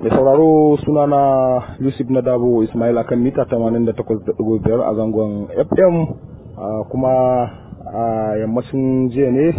Mai sauraro sunana Yusuf Nadabo Ismail akan mita 88.5 a zangon FM kuma a yammacin jiya ne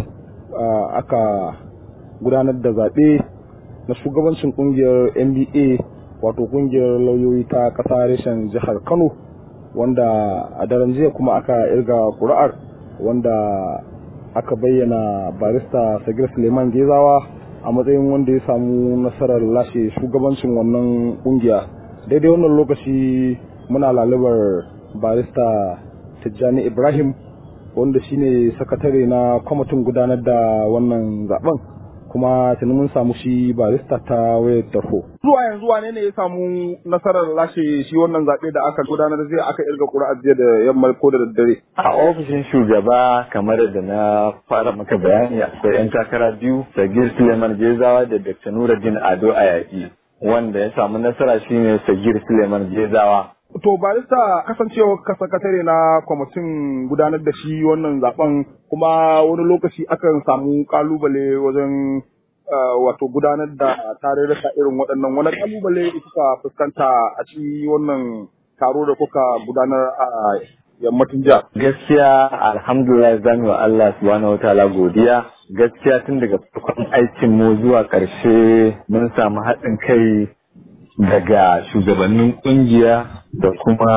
aka gudanar da zaɓe na shugabancin ƙungiyar NBA wato ƙungiyar lauyoyi ta ƙasa reshen jihar Kano wanda a daren jiya kuma aka irga ƙuri'ar wanda aka bayyana barista Sagir Suleiman Gezawa a matsayin wanda ya samu nasarar lashe shugabancin wannan kungiya daidai wannan lokaci muna lalubar barista tijjani ibrahim wanda shine sakatare na kwamitin gudanar da wannan zaben kuma tuni mun samu shi barista ta wayar tarho. Zuwa yanzu wane ne ya samu nasarar lashe shi wannan zaɓe da aka gudanar zai aka irga ƙuri'a jiya da yamma ko da daddare. A ofishin shugaba kamar da na fara maka bayani akwai 'yan takara biyu Sagir Suleiman Gezawa da Dr. Nuruddin Ado Ayaki wanda ya samu nasara shine Sagir Suleiman Gezawa. To barista kasancewa ka sakatare na kwamitin gudanar da shi wannan zaben kuma wani lokaci akan samu kalubale wajen wato gudanar da tarurruka irin waɗannan wani kalubale kuka fuskanta a ci wannan taro da kuka gudanar a yammacin jiya. Gaskiya alhamdulillah zami wa Allah subhanahu wataala godiya gaskiya tun daga farkon aikin mu zuwa ƙarshe mun samu haɗin kai daga shugabannin kungiya da kuma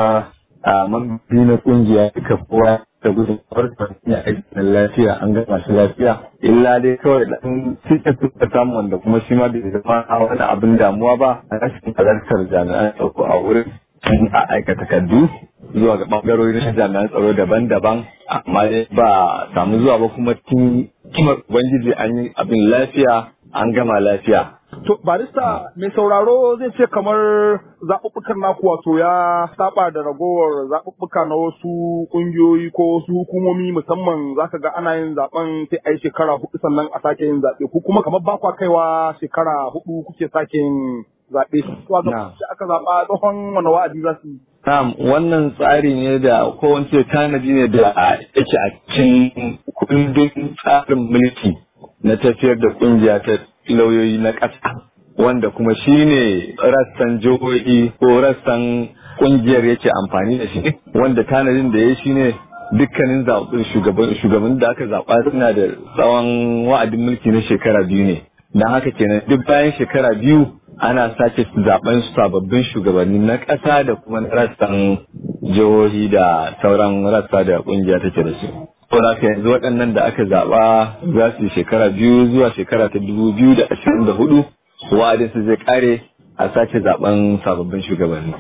a mambi na kungiya duka kowa da gudun farkon ya aikin lafiya an gama shi lafiya illa dai kawai dan cikin suka samu wanda kuma shi ma bai zama a wani abin damuwa ba a rashin halartar jami'an tsaro a wurin sun a aika takardu zuwa ga bangarori na jami'an tsaro daban-daban amma dai ba samu zuwa ba kuma tun kimar ubangiji an yi abin lafiya an gama lafiya To barista mai sauraro zai ce kamar zaɓuɓɓukan naku wato ya saba da ragowar zaɓuɓɓuka na wasu ƙungiyoyi ko wasu hukumomi musamman zaka ga ana yin zaɓen sai a yi shekara hudu sannan a sake yin zaɓe ku kuma kamar ba kwa kaiwa shekara hudu kuke sake yin zaɓe. To ga aka zaɓa tsohon wani wa'adi za su yi. Na'am wannan tsari ne da ko wance tanadi ne da yake a cikin kundin tsarin mulki na tafiyar da ƙungiya ta lauyoyi na ƙasa wanda kuma shi ne rassan jihohi ko rassan ƙungiyar yake amfani da shi wanda tanadin da ya shi ne dukkanin shugaban da aka zaɓa suna da tsawon wa'adin mulki na shekara biyu ne don haka kenan duk bayan shekara biyu ana sake zaben sababbin shugabanni na ƙasa da kuma rassan jihohi da sauran rassa da ƙungiya take da su. Saboda haka yanzu waɗannan da aka zaɓa za su yi shekara biyu zuwa shekara ta dubu biyu da ashirin da hudu wa'adin su zai ƙare a sake zaɓen sababbin shugabanni.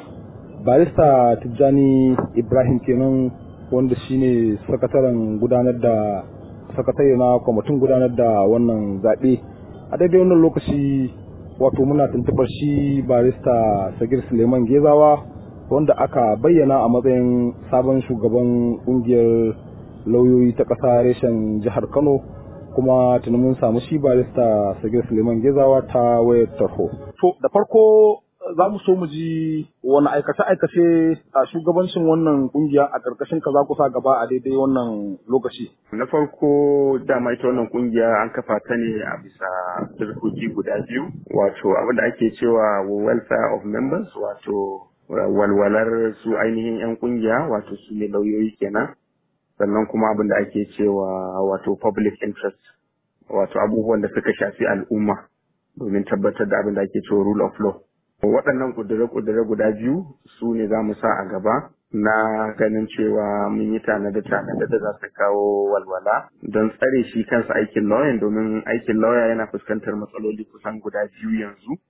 Barista Tijjani Ibrahim kenan wanda shine sakataren gudanar da sakatare na kwamitin gudanar da wannan zaɓe. A daidai wannan lokaci wato muna tuntuɓar shi barista Sagir Suleiman Gezawa wanda aka bayyana a matsayin sabon shugaban ƙungiyar lauyoyi ta ƙasa reshen jihar Kano kuma tuni mun samu shi barista Sagir Suleiman Gezawa ta wayar tarho. To da farko za mu so mu ji wani aikace-aikace a shugabancin wannan kungiya a ƙarƙashin ka za ku sa gaba a daidai wannan lokaci. Na farko dama ita wannan kungiya an kafa ta ne a bisa dirkoki guda biyu wato abin da ake cewa welfare of members wato walwalar su ainihin 'yan kungiya wato su ne lauyoyi kenan sannan kuma abin da ake cewa wato public interest wato abubuwan da suka shafi al'umma domin tabbatar da abin da ake cewa rule of law waɗannan ƙudure-ƙudure guda biyu su ne za mu sa a gaba na ganin cewa mun yi tanade-tanade da za su kawo walwala don tsare shi kansa aikin lauyan domin aikin lauya yana fuskantar matsaloli kusan guda biyu yanzu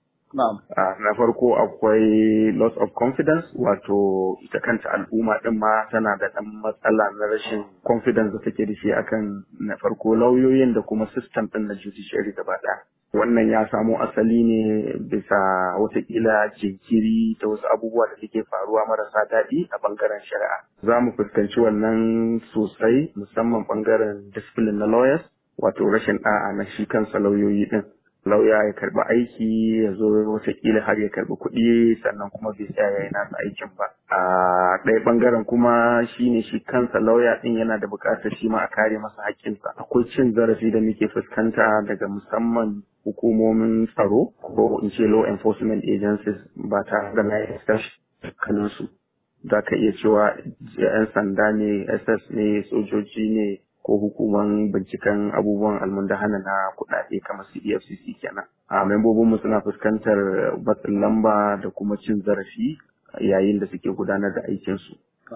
na farko akwai loss of confidence wato ita kanta al'umma din ma tana da ɗan matsala na rashin confidence da take da shi akan na farko lauyoyin da kuma system ɗin na judiciary gaba ɗaya. Wannan ya samo asali ne bisa watakila jinkiri ta wasu abubuwa da suke faruwa marasa daɗi a bangaren shari'a. Za mu fuskanci wannan sosai musamman bangaren discipline na lawyers wato rashin ɗa'a na shi kansa lauyoyi ɗin. lauya ya karbi aiki ya zo watakila har ya karbi kuɗi sannan kuma bai tsaya ya yi nasa aikin ba a ɗaya ɓangaren kuma shine shi kansa lauya ɗin yana da buƙatar shi ma a kare masa haƙƙinsa akwai cin zarafi da muke fuskanta daga musamman hukumomin tsaro ko in ce law enforcement agencies ba tare da na yi su za ka iya cewa 'yan sanda ne ss ne sojoji ne ko hukuman binciken abubuwan almundahana na kuɗaɗe kamar su efcc kenan a membobinmu suna fuskantar matsin lamba da kuma cin zarafi yayin da suke gudanar da aikinsu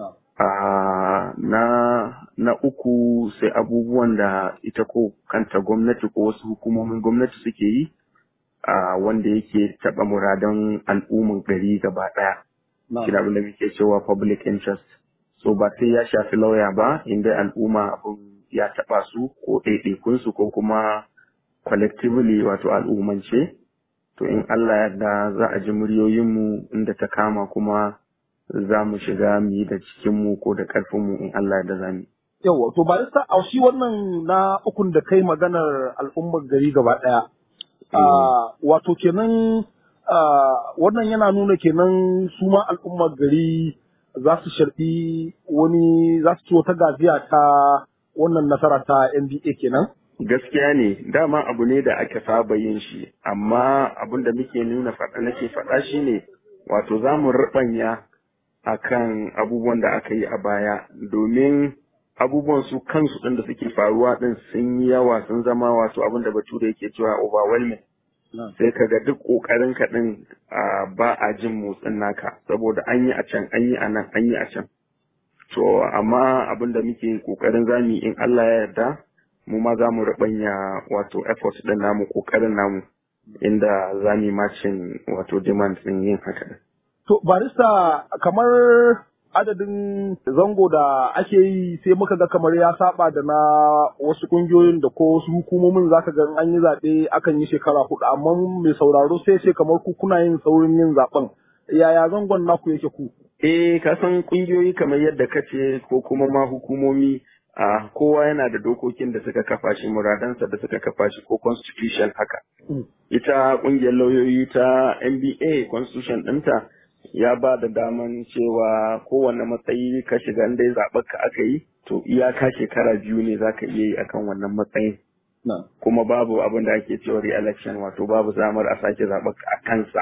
a na na uku sai abubuwan da ita ko kanta gwamnati ko wasu hukumomin gwamnati suke yi a wanda yake taɓa muradan al'umman gari gaba ɗaya shi abin da muke cewa public interest so ba sai ya shafi lauya ba inda al'umma abin ya taɓa su ko ɗaiɗaikunsu ko kuma collectively wato al'ummance to in Allah yarda za a ji muryoyinmu inda ta kama kuma za mu shiga mu yi da cikinmu ko da ƙarfinmu in Allah yarda za mu Yawwa, to ba a shi wannan na ukun da kai maganar al'ummar gari gaba ɗaya. Wato kenan wannan yana nuna kenan su ma al'ummar gari za su sharɓi wani za su ci wata gaziya ta wannan nasara ta NBA kenan? Gaskiya ne, dama abu ne da aka saba yin shi, amma abin da muke nuna faɗa nake faɗa shi ne, wato za mu riɓanya a kan abubuwan da aka yi a baya, domin abubuwan su kansu ɗin da suke faruwa ɗin sun yi yawa sun zama wato abin da bature yake cewa overwhelming. Sai ka ga duk ƙoƙarin ka ɗin ba a jin motsin naka, saboda an yi a can, an yi a nan, an yi a can. To, amma abin da muke ƙoƙarin zami in Allah ya yarda, mu ma za mu rabanya wato effort ɗin namu, ƙoƙarin namu, inda za mu macin wato demand ɗin yin haka. To, barista kamar adadin zango da ake yi sai muka ga kamar ya saba da na wasu kungiyoyin da ko wasu hukumomin zaka ga an yi zaɓe akan yi shekara hudu amma mai sauraro sai ce kamar ku kuna yin saurin yin zaɓen yaya zangon naku yake ku eh ka san kungiyoyi kamar yadda ka ce ko kuma ma hukumomi a kowa yana da dokokin da suka kafa shi muradansa da suka kafa shi ko constitution haka ita kungiyar lauyoyi ta NBA constitution ɗinta ya ba da daman cewa kowane matsayi ka shiga dai zaɓar ka aka yi to iyaka shekara biyu ne za ka iya yi akan wannan matsayin kuma babu abin da ake cewa re-election wato babu zamar a sake zaɓar ka a kansa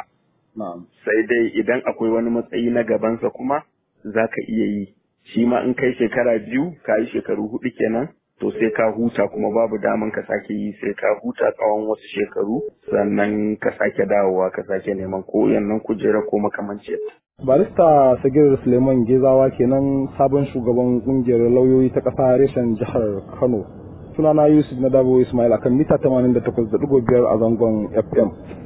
sai dai idan akwai wani matsayi na gabansa kuma za ka iya yi shi ma in kai shekara biyu ka yi shekaru hudu kenan to sai ka huta kuma babu daman ka sake yi sai ka huta tsawon wasu shekaru sannan ka sake dawowa ka sake neman ko yannan kujera ko makamanci barista sagir suleiman gezawa kenan sabon shugaban kungiyar lauyoyi ta ƙasa reshen jihar kano sunana yusuf na dabo ismail akan mita 88.5 a zangon fm